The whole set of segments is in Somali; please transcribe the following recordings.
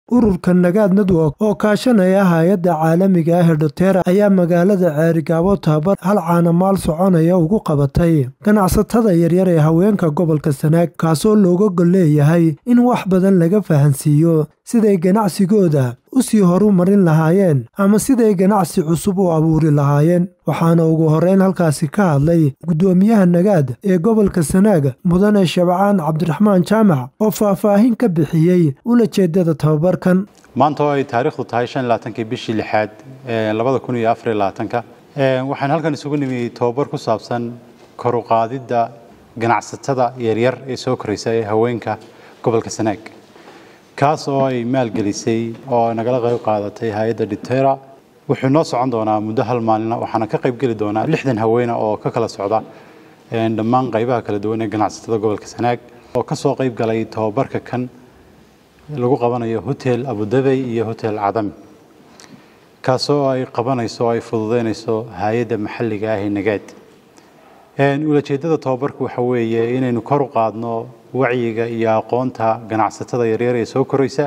ururka nagaad network oo kaashanaya hay-adda caalamiga ah ee dhotera ayaa magaalada ceerigaabo tababar hal caanamaal soconaya ugu qabatay ganacsatada yaryar ee haweenka gobolka sanaag kaasoo looga gol leeyahay in wax badan laga fahansiiyo siday ganacsigooda u sii horu marin lahaayeen ama siday ganacsi cusub u abuuri lahaayeen waxaana ugu horreyn halkaasi ka hadlay guddoomiyaha nagaad ee gobolka sanaag mudane shabcaan cabdiraxmaan jaamac oo faahfaahin ka bixiyey ulajeedada tababarkan maanta oo ay taariikhdu tahay shan iyo labaatankii bishii lixaad labada kun iyo afar iyo labaatanka waxaan halkan isugu nimi tababar ku saabsan kor u qaadidda ganacsatada yaryar ee soo koraysa ee haweenka gobolka sanaag kaas oo ay maalgelisay oo nagala qayb qaadatay hay-adda dhitera wuxuu noo socon doonaa muddo hal maalina waxaana ka qayb geli doonaa lixdan haweena oo ka kala socda dhammaan qaybaha kala duwan ee ganacsatada gobolka sanaag oo ka soo qayb galay tababarka kan lagu qabanayo hotel abudabey iyo hotel cadami kaasoo ay qabanayso oo ay fududeynayso hay-adda maxalliga ah ee nagaad ulajeedada tababarku waxa weeye inaynu kor u qaadno wacyiga iyo aqoonta ganacsatada yaryar ee soo koraysa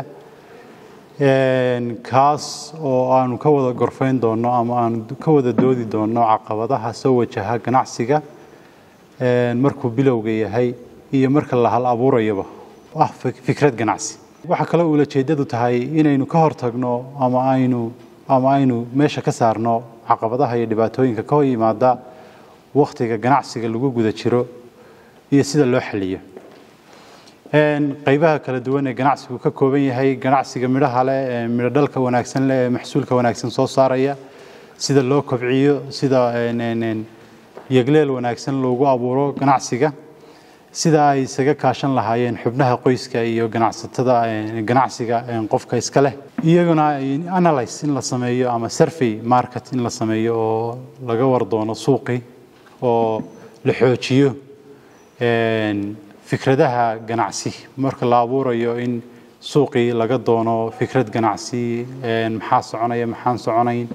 kaas oo aanu ka wada gorfayn doonno ama aanu ka wada doodi doonno caqabadaha soo wajaha ganacsiga markuu bilowga yahay iyo marka la hal abuurayaba ah fikrad ganacsi waxaa kaloo ulajeedadu tahay inaynu ka hortagno ama aynu ama aynu meesha ka saarno caqabadaha iyo dhibaatooyinka ka hor yimaada wakhtiga ganacsiga lagu guda jiro iyo sida loo xaliyo qaybaha kala duwan ee ganacsigu ka kooban yahay ganacsiga midhaha leh ee midho dhalka wanaagsan leh ee maxsuulka wanaagsan soo saaraya sida loo kobciyo sida yegleel wanaagsan loogu abuuro ganacsiga sida ay isaga kaashan lahaayeen xubnaha qoyska iyo ganacsatada ganacsiga qofka iska leh iyaguna analyse in la sameeyo ama survey market in la sameeyo oo laga war doono suuqii oo la xoojiyo fikradaha ganacsi marka la abuurayo in suuqii laga doono fikrad ganacsi maxaa soconaya maxaan soconayn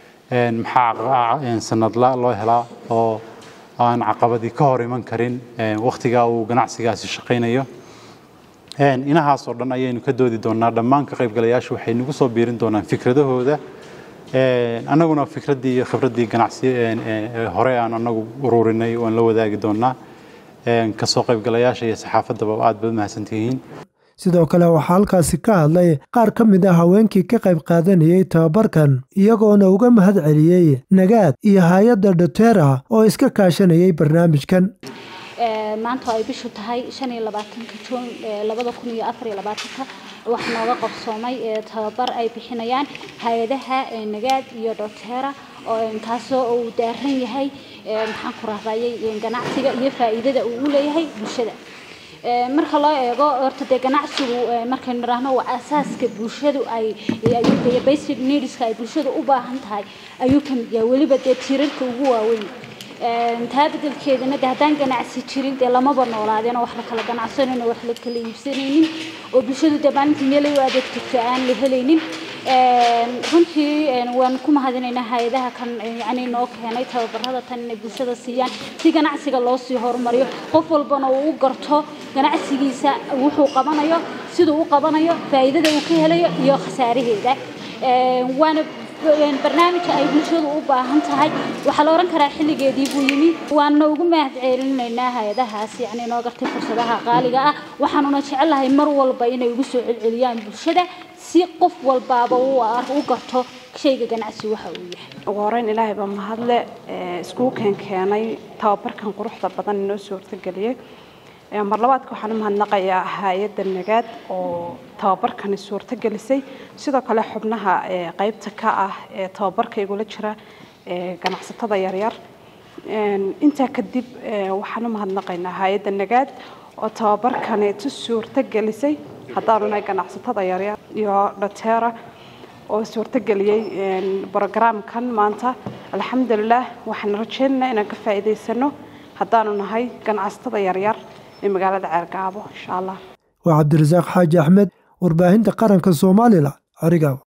maxaa sanadla loo helaa oo aan caqabadii ka hor iman karin wakhtigaa uu ganacsigaasi shaqaynayo inahaas oo dhan ayaynu ka doodi doonaa dhammaan ka qaybgalayaashu waxay nagu soo biirin doonaan fikradahooda annaguna fikraddii iyo khibraddii ganacsi hore aan anagu ururinay waan la wadaagi doonaa kasoo qaybgalayaasha iyo saxaafaddaba aad baad mahadsantihiin sidoo kale waxaa halkaasi ka hadlay qaar ka mid ah haweenkii ka qayb qaadanayey tababarkan iyagoona uga mahad celiyey nagaad iyo hay-adda dhotera oo iska kaashanayay barnaamijkan maanta ay bishu tahay shan iyo labaatanka juun labada kun iyo afar iyo labaatanka waxaa nooga qabsoomay tababar ay bixinayaan hay-adaha nagaad iyo dhotera kaasoo uu daaran yahay maxaan ku rahdayay ganacsiga iyo faa'iidada uu u leeyahay bulshada marka loo eego horta dee ganacsigu markaynu nidhaahno waa asaaska bulshadu ay ayuu basic needska ay bulshadu u baahan tahay ayuu ka mid yahay weliba dee tiirarka ugu waaweyn taa bedelkeedana de haddaan ganacsi jirin dee lamaba noolaadeen oo wax la kala ganacsanayno wax la kala iibsanaynin oo bulshadu dee maalintii meelay u adeegtagto aan la helaynin runtii waan ku mahadinaynaa hay-adaha kan yani noo keenay tababarada tan inay bulshada siiyaan si ganacsiga loo sii horumariyo qof walbana uu u garto ganacsigiisa wuxuu qabanayo siduu u qabanayo faa'iidada uu ka helayo iyo khasaaraheeda waana barnaamijka ay bulshadu u baahan tahay waxaa la oran karaa xilligeedii buu yimi waana ugu mahad ceelinaynaa hay-adahaas yani noo gartay fursadaha qaaliga ah waxaanuna jecelahay mar walba inay ugu soo celceliyaan bulshada si qof walbaaba u garto shayga ganacsi waxa uu yahay ugu horeyn ilaahay baa mahadle iskugu keen keenay tababarkan quruxda badan inoo suurtageliyey mar labaadka waxaan u mahadnaqayaa hay-adda nagaad oo tababarkani suurtagelisay sidoo kale xubnaha qaybta ka ah ee tababarka igula jira ganacsatada yaryar intaa kadib waxaan u mahadnaqaynaa hay-adda nagaad oo tababarkani tu suurtagelisay haddaanu nahay ganacsatada yaryar iyo dhotera oo suurtageliyey brogramkan maanta alxamdulilah waxaan rajeynaynaa inaan ka faa'iidaysano haddaanu nahay ganacsatada yaryar ee magaalada ceergaabo insha allah waa cabdirasaaq xaaji axmed warbaahinta qaranka soomaalila carigaabo